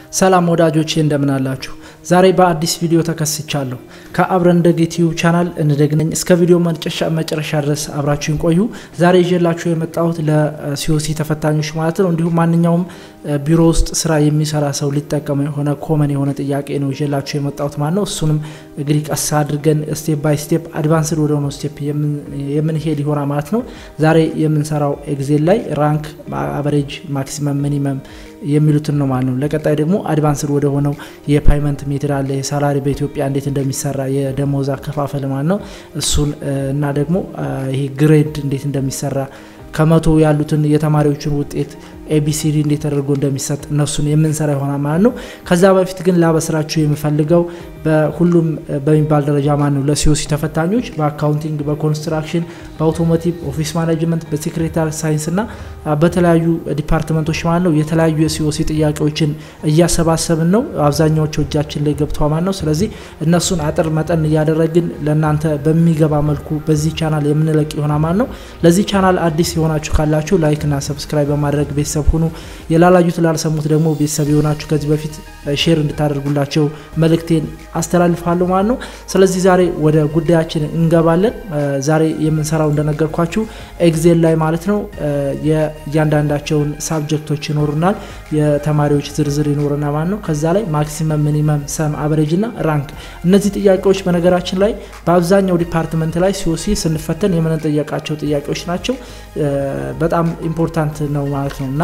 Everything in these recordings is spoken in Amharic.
ሰላም ወዳጆቼ እንደምን አላችሁ? ዛሬ በአዲስ ቪዲዮ ተከስቻለሁ። ከአብረን እንደግ ዩቲዩብ ቻናል እንደግነኝ እስከ ቪዲዮ መጨረሻ ድረስ አብራችሁን ቆዩ። ዛሬ ይዤላችሁ የመጣሁት ለሲኦሲ ተፈታኞች ማለት ነው፣ እንዲሁም ማንኛውም ቢሮ ውስጥ ስራ የሚሰራ ሰው ሊጠቀመው የሆነ ኮመን የሆነ ጥያቄ ነው ይዤላችሁ የመጣሁት ማለት ነው። እሱንም እንግዲህ ቀስ አድርገን ስቴፕ ባይ ስቴፕ አድቫንስድ ወደ ሆነው ስቴፕ የምንሄድ ይሆናል ማለት ነው። ዛሬ የምንሰራው ኤግዜል ላይ ራንክ፣ አቨሬጅ፣ ማክሲመም፣ ሚኒመም የሚሉትን ነው ማለት ነው። ለቀጣይ ደግሞ አድቫንስድ ወደ ሆነው የፓይመንት ሜትድ አለ የሳላሪ በኢትዮጵያ እንዴት እንደሚሰራ የደሞዝ አከፋፈል ማለት ነው። እሱን እና ደግሞ ይሄ ግሬድ እንዴት እንደሚሰራ ከመቶ ያሉትን የተማሪዎችን ውጤት ኤቢሲዲ እንዴት ተደርጎ እንደሚሰጥ እነሱን የምንሰራ ይሆናል ማለት ነው። ከዛ በፊት ግን ላበስራችሁ የምፈልገው በሁሉም በሚባል ደረጃ ማለት ነው ለሲኦሲ ተፈታኞች በአካውንቲንግ፣ በኮንስትራክሽን፣ በአውቶሞቲቭ፣ ኦፊስ ማኔጅመንት፣ በሴክሬታሪ ሳይንስ እና በተለያዩ ዲፓርትመንቶች ማለት ነው የተለያዩ የሲኦሲ ጥያቄዎችን እያሰባሰብን ነው። አብዛኛዎቹ እጃችን ላይ ገብተዋል ማለት ነው። ስለዚህ እነሱን አጥር መጠን እያደረግን ለእናንተ በሚገባ መልኩ በዚህ ቻናል የምንለቅ ይሆናል ማለት ነው። ለዚህ ቻናል አዲስ የሆናችሁ ካላችሁ ላይክ እና ሰብስክራይብ በማድረግ ቤተሰብ ሁኑ። የላላዩት ላልሰሙት ደግሞ ቤተሰብ የሆናችሁ ከዚህ በፊት ሼር እንድታደርጉላቸው መልእክቴን አስተላልፋለሁ ማለት ነው። ስለዚህ ዛሬ ወደ ጉዳያችን እንገባለን። ዛሬ የምንሰራው እንደነገርኳችሁ ኤግዜል ላይ ማለት ነው የእያንዳንዳቸውን ሳብጀክቶች ይኖሩናል፣ የተማሪዎች ዝርዝር ይኖርና ማለት ነው። ከዛ ላይ ማክሲመም፣ ሚኒመም፣ ሰም፣ አቨሬጅ እና ራንክ እነዚህ ጥያቄዎች በነገራችን ላይ በአብዛኛው ዲፓርትመንት ላይ ሲኦሲ ስንፈተን የምንጠየቃቸው ጥያቄዎች ናቸው። በጣም ኢምፖርታንት ነው ማለት ነው እና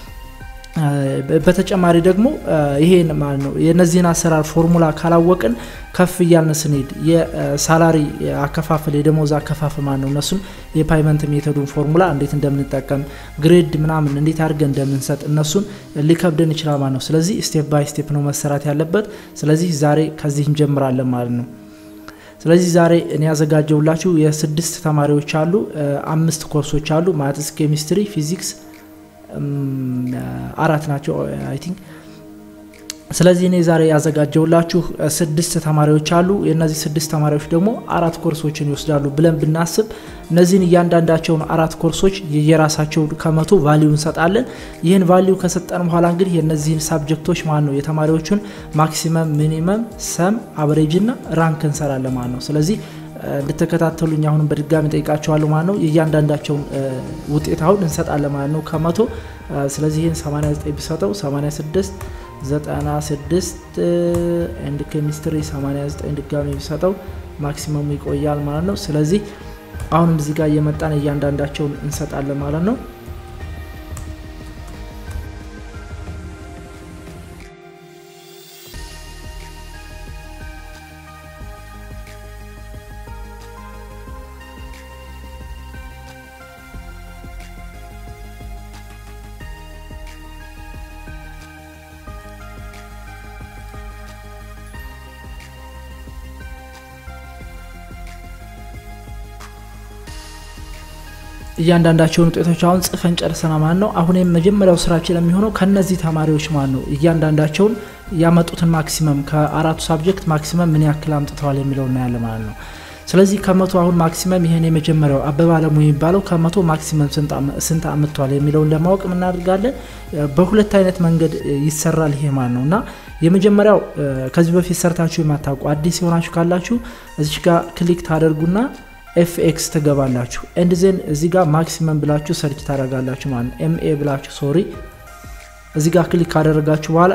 በተጨማሪ ደግሞ ይሄን ማለት ነው የነዚህን አሰራር ፎርሙላ ካላወቅን ከፍ እያልን ስንሄድ የሳላሪ አከፋፈል የደሞዝ አከፋፈል ማለት ነው እነሱን የፓይመንት ሜቶዱን ፎርሙላ እንዴት እንደምንጠቀም ግሬድ ምናምን እንዴት አድርገን እንደምንሰጥ እነሱን ሊከብደን ይችላል ማለት ነው። ስለዚህ ስቴፕ ባይ ስቴፕ ነው መሰራት ያለበት። ስለዚህ ዛሬ ከዚህ እንጀምራለን ማለት ነው። ስለዚህ ዛሬ እኔ ያዘጋጀውላችሁ የስድስት ተማሪዎች አሉ። አምስት ኮርሶች አሉ። ማትስ፣ ኬሚስትሪ፣ ፊዚክስ አራት ናቸው አይ ቲንክ። ስለዚህ እኔ ዛሬ ያዘጋጀውላችሁ ስድስት ተማሪዎች አሉ። የእነዚህ ስድስት ተማሪዎች ደግሞ አራት ኮርሶችን ይወስዳሉ ብለን ብናስብ እነዚህን እያንዳንዳቸውን አራት ኮርሶች የየራሳቸው ከመቶ ቫሊዩ እንሰጣለን። ይህን ቫሊዩ ከሰጠን በኋላ እንግዲህ የእነዚህን ሳብጀክቶች ማለት ነው የተማሪዎቹን ማክሲመም፣ ሚኒመም፣ ሰም፣ አቨሬጅ እና ራንክ እንሰራለን ማለት ነው። ስለዚህ እንድትከታተሉኝ አሁንም በድጋሚ ጠይቃቸዋለሁ ማለት ነው። የእያንዳንዳቸውን ውጤት አሁን እንሰጣለን ማለት ነው ከመቶ ስለዚህ ይህን 89 ቢሰጠው 86 96 ኤንድ ኬሚስትሪ 89 ድጋሚ ቢሰጠው ማክሲመሙ ይቆያል ማለት ነው። ስለዚህ አሁንም እዚህ ጋር እየመጣን እያንዳንዳቸውን እንሰጣለን ማለት ነው። እያንዳንዳቸውን ውጤቶች አሁን ጽፈን ጨርሰና ማለት ነው። አሁን የመጀመሪያው ስራችን የሚሆነው ከነዚህ ተማሪዎች ማለት ነው እያንዳንዳቸውን ያመጡትን ማክሲመም ከአራቱ ሳብጀክት ማክሲመም ምን ያክል አምጥተዋል የሚለው እናያለን ማለት ነው። ስለዚህ ከመቶ አሁን ማክሲመም ይሄን የመጀመሪያው አበባ አለሙ የሚባለው ከመቶ ማክሲመም ስንት አምጥተዋል የሚለውን ለማወቅ የምናደርጋለን። በሁለት አይነት መንገድ ይሰራል ይሄ ማለት ነው እና የመጀመሪያው ከዚህ በፊት ሰርታችሁ የማታውቁ አዲስ የሆናችሁ ካላችሁ እዚች ጋር ክሊክ ታደርጉና ኤፍኤክስ ትገባላችሁ ኤንድ ዜን እዚህ ጋር ማክሲመም ብላችሁ ሰርች ታደርጋላችሁ ማለት ነው። ኤምኤ ብላችሁ ሶሪ እዚህ ጋር ክሊክ ካደረጋችሁ በኋላ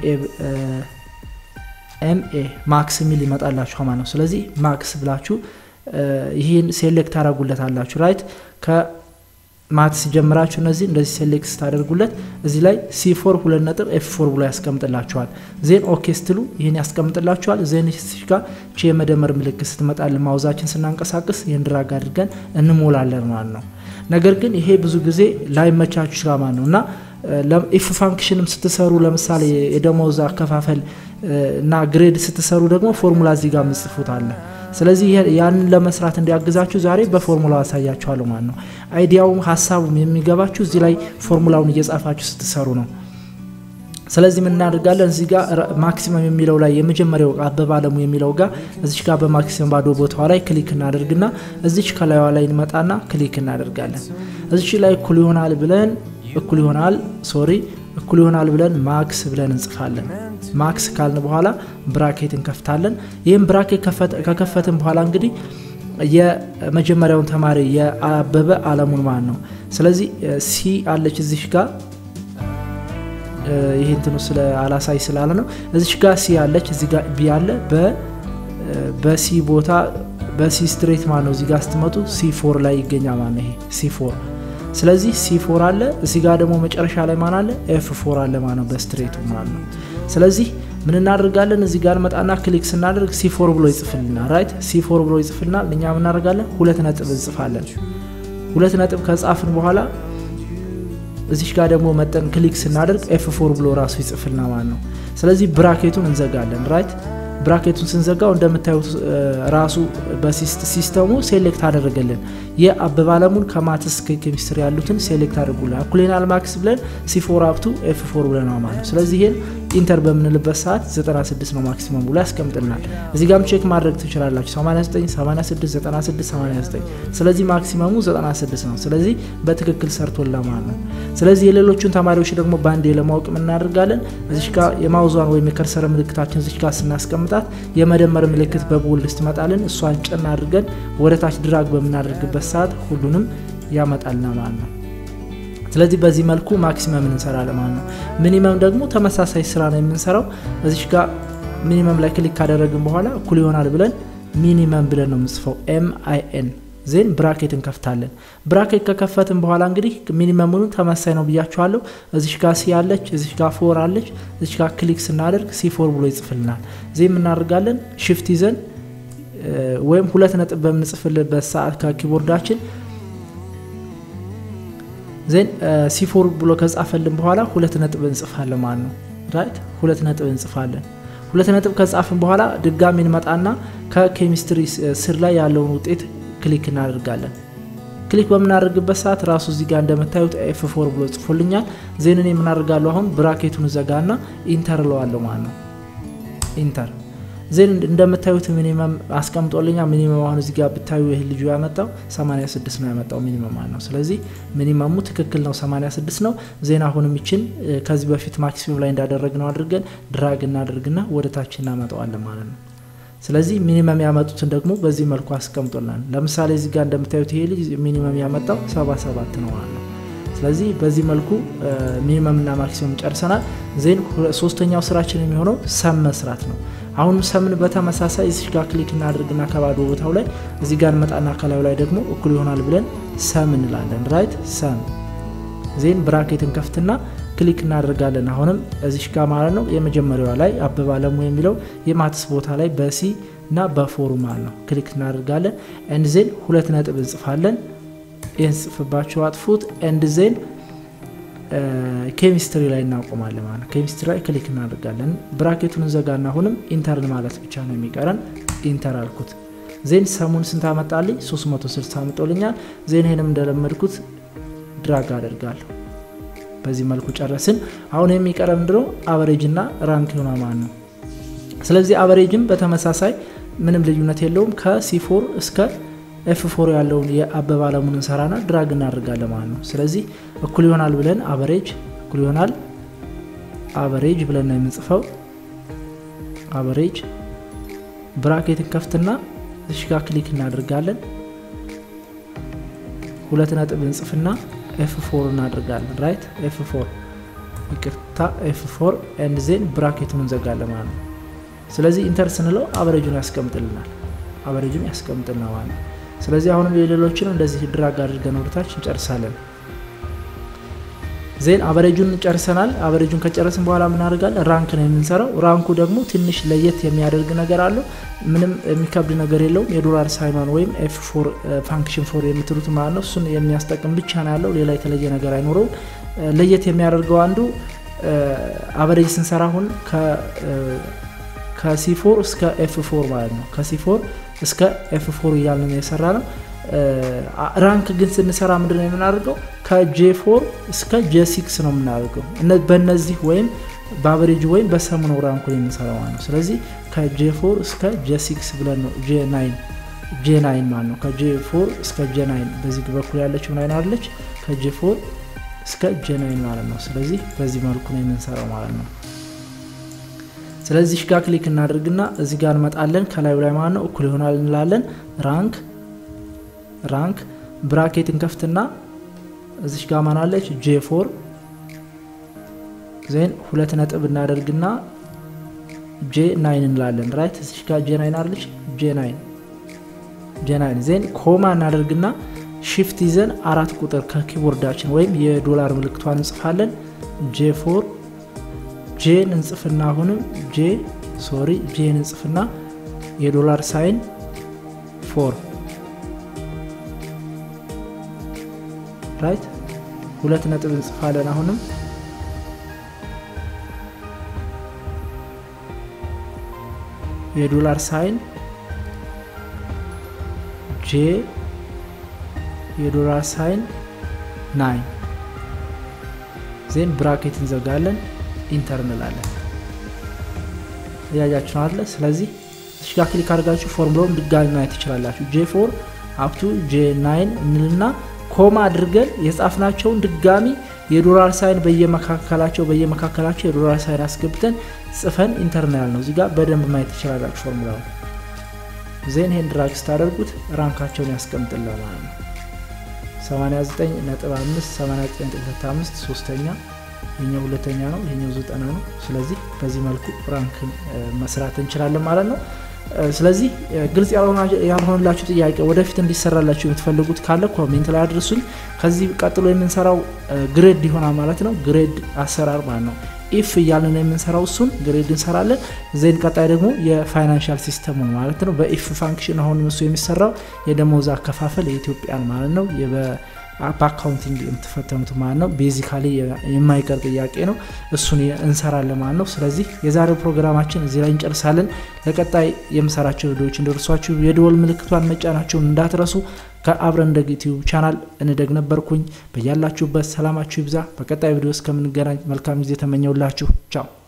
ኤምኤ ማክስ የሚል ይመጣላችሁ ማለት ነው። ስለዚህ ማክስ ብላችሁ ይህን ሴሌክት ታደርጉለታላችሁ ራይት ከማትስ ጀምራችሁ እነዚህ እንደዚህ ሴሌክት ስታደርጉለት እዚህ ላይ ሲ4 ሁለት ነጥብ ኤፍ ፎር ብሎ ያስቀምጥላችኋል። ዜን ኦኬ ስትሉ ይህን ያስቀምጥላችኋል። ዜን ጋር ቺ የመደመር ምልክት ስትመጣል ማውዛችን ስናንቀሳቅስ ይህን ድራግ አድርገን እንሞላለን ማለት ነው። ነገር ግን ይሄ ብዙ ጊዜ ላይመቻችሁ ይችላል ማለት ነው እና ኢፍ ፋንክሽንም ስትሰሩ ለምሳሌ የደሞዝ አከፋፈል እና ግሬድ ስትሰሩ ደግሞ ፎርሙላ እዚህ ጋር ምጽፉት አለ። ስለዚህ ያንን ለመስራት እንዲያግዛችሁ ዛሬ በፎርሙላ አሳያችኋለሁ ማለት ነው። አይዲያውም ሀሳቡም የሚገባችሁ እዚህ ላይ ፎርሙላውን እየጻፋችሁ ስትሰሩ ነው። ስለዚህ ምን እናደርጋለን እዚህ ጋር ማክሲመም የሚለው ላይ የመጀመሪያው አበባ አለሙ የሚለው ጋር እዚች ጋር በማክሲመም ባዶ ቦታዋ ላይ ክሊክ እናደርግና እዚች ከላይዋ ላይ እንመጣና ክሊክ እናደርጋለን። እዚች ላይ እኩል ይሆናል ብለን እኩል ይሆናል ሶሪ እኩል ይሆናል ብለን ማክስ ብለን እንጽፋለን። ማክስ ካልን በኋላ ብራኬት እንከፍታለን። ይህም ብራኬት ከከፈትን በኋላ እንግዲህ የመጀመሪያውን ተማሪ የአበበ አለሙን ማለት ነው። ስለዚህ ሲ አለች እዚሽ ጋር ይህ እንትኑ ስለ አላሳይ ስላለ ነው። እዚሽ ጋር ሲ አለች፣ እዚህ ጋር ቢ አለ። በሲ ቦታ በሲ ስትሬት ማለት ነው። እዚህ ጋር ስትመጡ ሲ ፎር ላይ ይገኛል ማለት ነው። ይሄ ሲ ፎር ስለዚህ ሲ ፎር አለ። እዚህ ጋር ደግሞ መጨረሻ ላይ ማን አለ? ኤፍ ፎር አለ ማለት ነው፣ በስትሬቱ ማለት ነው። ስለዚህ ምን እናደርጋለን? እዚህ ጋር መጣና ክሊክ ስናደርግ ሲ ፎር ብሎ ይጽፍልናል። ራይት ሲ ፎር ብሎ ይጽፍልናል። እኛ ምን እናደርጋለን? ሁለት ነጥብ እንጽፋለን። ሁለት ነጥብ ከጻፍን በኋላ እዚሽ ጋር ደግሞ መጠን ክሊክ ስናደርግ ኤፍ ፎር ብሎ ራሱ ይጽፍልና ማለት ነው። ስለዚህ ብራኬቱን እንዘጋለን። ራይት ብራኬቱን ስንዘጋው እንደምታዩት ራሱ በሲስተሙ ሴሌክት አደረገልን። የአበበ አለሙን ከማትስ ኬሚስትሪ ያሉትን ሴሌክት አድርጉልን። እኩሌናል ማክስ ብለን ሲፎር አፕቱ ኤፍ ፎር ብለን ነው ማለት ነው። ስለዚህ ይሄን ኢንተር በምንልበት ሰዓት 96 ነው ማክሲመም ብሎ ያስቀምጥልናል። እዚህ ጋርም ቼክ ማድረግ ትችላላችሁ 89፣ 86፣ 96፣ 89 ስለዚህ ማክሲመሙ 96 ነው። ስለዚህ በትክክል ሰርቶላ ማለት ነው። ስለዚህ የሌሎቹን ተማሪዎች ደግሞ ባንዴ ለማወቅ እናደርጋለን። እዚሽ ጋር የማውዟን ወይም የከርሰረ ምልክታችን እዚሽ ጋር ስናስቀምጣት የመደመር ምልክት በቦልድ ስትመጣልን እሷን ጭን አድርገን ወደ ታች ድራግ በምናደርግበት ሰዓት ሁሉንም ያመጣልና ማለት ነው። ስለዚህ በዚህ መልኩ ማክሲመም እንሰራለን ማለት ነው። ሚኒመም ደግሞ ተመሳሳይ ስራ ነው የምንሰራው። እዚሽ ጋር ሚኒመም ላይ ክሊክ ካደረግን በኋላ እኩል ይሆናል ብለን ሚኒመም ብለን ነው የምንጽፈው ኤም አይ ኤን ዜን ብራኬት እንከፍታለን። ብራኬት ከከፈትን በኋላ እንግዲህ ሚኒመሙን ተመሳይ ነው ብያችኋለሁ። እዚሽ ጋር ሲ አለች፣ እዚሽ ጋር ፎር አለች። እዚሽ ጋር ክሊክ ስናደርግ ሲ ፎር ብሎ ይጽፍልናል። ዜን የምናደርጋለን ሽፍት ይዘን ወይም ሁለት ነጥብ በምንጽፍልበት ሰዓት ከኪቦርዳችን ዜን ሲፎር ብሎ ከጻፈልን በኋላ ሁለት ነጥብ እንጽፋለን ማለት ነው። ራይት ሁለት ነጥብ እንጽፋለን። ሁለት ነጥብ ከጻፍን በኋላ ድጋሚ እንመጣና ከኬሚስትሪ ስር ላይ ያለውን ውጤት ክሊክ እናደርጋለን። ክሊክ በምናደርግበት ሰዓት ራሱ እዚህ ጋር እንደምታዩት ኤፍ ፎር ብሎ ጽፎልኛል። ዜንን የምናደርጋለሁ አሁን ብራኬቱን ዘጋና ኢንተር እለዋለሁ ማለት ነው። ኢንተር ዜን እንደምታዩት ሚኒመም አስቀምጦልኛል። ሚኒመም አሁን እዚህ ጋር ብታዩ ይህ ልጁ ያመጣው 86 ነው ያመጣው ሚኒመም ማለት ነው። ስለዚህ ሚኒመሙ ትክክል ነው 86 ነው። ዜን አሁንም ይችን ከዚህ በፊት ማክሲሙም ላይ እንዳደረግነው አድርገን ድራግ እናደርግና ወደ ታች እናመጣዋለን ማለት ነው። ስለዚህ ሚኒመም ያመጡትን ደግሞ በዚህ መልኩ አስቀምጦልናል። ለምሳሌ እዚህ ጋር እንደምታዩት ይሄ ልጅ ሚኒመም ያመጣው 77 ነው ማለት ነው። ስለዚህ በዚህ መልኩ ሚኒመም እና ማክሲመም ጨርሰናል። ዜን ሶስተኛው ስራችን የሚሆነው ሰም መስራት ነው። አሁንም ሰምን በተመሳሳይ እዚህ ጋር ክሊክ እናደርግና ከባዶ ቦታው ላይ እዚህ ጋር እንመጣና ከላዩ ላይ ደግሞ እኩል ይሆናል ብለን ሰም እንላለን። ራይት ሰም ዜን ብራኬትን ከፍትና ክሊክ እናደርጋለን። አሁንም እዚሽ ጋር ማለት ነው የመጀመሪያዋ ላይ አበበ አለሙ የሚለው የማትስ ቦታ ላይ በሲ እና በፎሩ ማለት ነው ክሊክ እናደርጋለን። ኤንድ ዜን ሁለት ነጥብ እንጽፋለን። ይህን ጽፍባቸው አጥፉት። ኤንድ ዜን ኬሚስትሪ ላይ እናቆማለን ማለት ነው። ኬሚስትሪ ላይ ክሊክ እናደርጋለን። ብራኬቱን እንዘጋና አሁንም ኢንተርን ማለት ብቻ ነው የሚቀረን። ኢንተር አልኩት። ዜን ሰሙን ስንት አመጣልኝ? 360 አምጦልኛል። ዜን ይህንም እንደለመድኩት ድራግ አደርጋለሁ። በዚህ መልኩ ጨረስን። አሁን የሚቀረ ምንድነው? አቨሬጅ እና ራንክ ሆና ማለት ነው። ስለዚህ አቨሬጅም በተመሳሳይ ምንም ልዩነት የለውም። ከሲፎር እስከ ኤፍ ፎር ያለውን የአበበ አለሙን እንሰራና ድራግ እናደርጋለን ማለት ነው። ስለዚህ እኩል ይሆናል ብለን አቨሬጅ እኩል ይሆናል አቨሬጅ ብለን ነው የምንጽፈው። አቨሬጅ ብራኬትን ከፍትና እዚህ ጋር ክሊክ እናደርጋለን። ሁለት ነጥብ እንጽፍና ኤፍ ፎር እናደርጋለን። ራይት ኤፍ ፎር ይቅርታ፣ ኤፍ ፎር ኤንድ ዜን ብራኬቱን እንዘጋለን ማለት ነው። ስለዚህ ኢንተር ስንለው አቨሬጁን ያስቀምጥልናል። አቨሬጁን ያስቀምጥልናል ማለት ነው። ስለዚህ አሁንም የሌሎችን እንደዚህ ድራግ አድርገን ወደታች እንጨርሳለን። ዜን አቨሬጁን ጨርሰናል። አቨሬጁን ከጨረስን በኋላ ምናደርጋለን? ራንክ ነው የምንሰራው። ራንኩ ደግሞ ትንሽ ለየት የሚያደርግ ነገር አለው። ምንም የሚከብድ ነገር የለውም። የዶላር ሳይኗን ወይም ኤፍ ፎር ፋንክሽን ፎር የምትሉት ማለት ነው። እሱን የሚያስጠቅም ብቻ ነው ያለው። ሌላ የተለየ ነገር አይኖረውም። ለየት የሚያደርገው አንዱ አቨሬጅ ስንሰራ አሁን ከሲፎር እስከ ኤፍ ፎር ማለት ነው። ከሲፎር እስከ ኤፍ ፎር እያልን የሰራ ነው። ራንክ ግን ስንሰራ ምንድን ነው የምናደርገው? ከጄ ፎር እስከ ጄ ሲክስ ነው የምናደርገው። በእነዚህ ወይም በአቨሬጅ ወይም በሰሙ ነው ራንኩ የምንሰራው ማለት ነው። ስለዚህ ከጄ ፎር እስከ ጄ ሲክስ ብለን ነው ጄ ናይን ጄ ናይን ማለት ነው። ከጄ ፎር እስከ ጄ ናይን በዚህ በኩል ያለችው ናይን አለች። ከጄ ፎር እስከ ጄናይን ማለት ነው። ስለዚህ በዚህ መልኩ ነው የምንሰራው ማለት ነው። ስለዚህ ጋር ክሊክ እናደርግና እዚህ ጋር እንመጣለን። ከላዩ ላይ ማለት ነው እኩል ይሆናል እንላለን። ራንክ ራንክ ብራኬት እንከፍትና እዚሽ ጋር ማናለች ጄ ፎር ዜን ሁለት ነጥብ እናደርግና ጄ ናይን እንላለን። ራይት እዚሽ ጋር ጄ ናይን አለች ጄ ናይን ጄ ናይን ዜን ኮማ እናደርግና ሺፍት ይዘን አራት ቁጥር ከኪቦርዳችን ወይም የዶላር ምልክቷን እንጽፋለን። ጄ ፎር ጄን እንጽፍና አሁንም ጄ ሶሪ ጄን እንጽፍና የዶላር ሳይን ፎር ራይት ሁለት ነጥብ እንጽፋለን። አሁንም የዶላር ሳይን ጄ የዶላር ሳይን ናይን ዜን ብራኬት እንዘጋለን። ኢንተር እንላለን። እያያችሁ አለ። ስለዚህ እዚህ ጋር ክሊክ አድርጋችሁ ፎርሙላውን ድጋሚ ማየት ትችላላችሁ። ጄ ፎር አፕቱ ጄ ናይን እንልና ኮማ አድርገን የጻፍናቸውን ድጋሚ የዶላር ሳይን በየመካከላቸው በየመካከላቸው የዶላር ሳይን አስገብተን ጽፈን ኢንተርናል ነው። እዚህ ጋር በደንብ ማየት ትችላላችሁ ፎርሙላውን። ዜን ይሄን ድራግ ስታደርጉት ራንካቸውን ያስቀምጥላል ማለት ነው። 89 ነጥብ 5 89 ነጥብ 5 ሶስተኛ ይሄኛው ሁለተኛ ነው፣ ይሄኛው ዘጠና ነው። ስለዚህ በዚህ መልኩ ራንክን መስራት እንችላለን ማለት ነው። ስለዚህ ግልጽ ያልሆነላችሁ ጥያቄ ወደፊት እንዲሰራላችሁ የምትፈልጉት ካለ ኮሜንት ላይ አድርሱኝ። ከዚህ ቀጥሎ የምንሰራው ግሬድ ይሆናል ማለት ነው። ግሬድ አሰራር ማለት ነው። ኢፍ እያልን ነው የምንሰራው፣ እሱን ግሬድ እንሰራለን። ዜን ቀጣይ ደግሞ የፋይናንሻል ሲስተሙ ማለት ነው። በኢፍ ፋንክሽን አሁን እሱ የሚሰራው የደሞዝ አከፋፈል የኢትዮጵያን ማለት ነው በአካውንቲንግ የምትፈተኑት ማለት ነው። ቤዚካሊ የማይቀር ጥያቄ ነው። እሱን እንሰራለን ማለት ነው። ስለዚህ የዛሬው ፕሮግራማችን እዚህ ላይ እንጨርሳለን። ለቀጣይ የምሰራቸው ቪዲዮዎች እንደርሷችሁ የደወል ምልክቷን መጫናቸውን እንዳትረሱ። ከአብረን እንደግ ዩቲዩብ ቻናል እንደግ ነበርኩኝ። በያላችሁበት ሰላማችሁ ይብዛ። በቀጣይ ቪዲዮ እስከምንገናኝ መልካም ጊዜ ተመኘውላችሁ። ቻው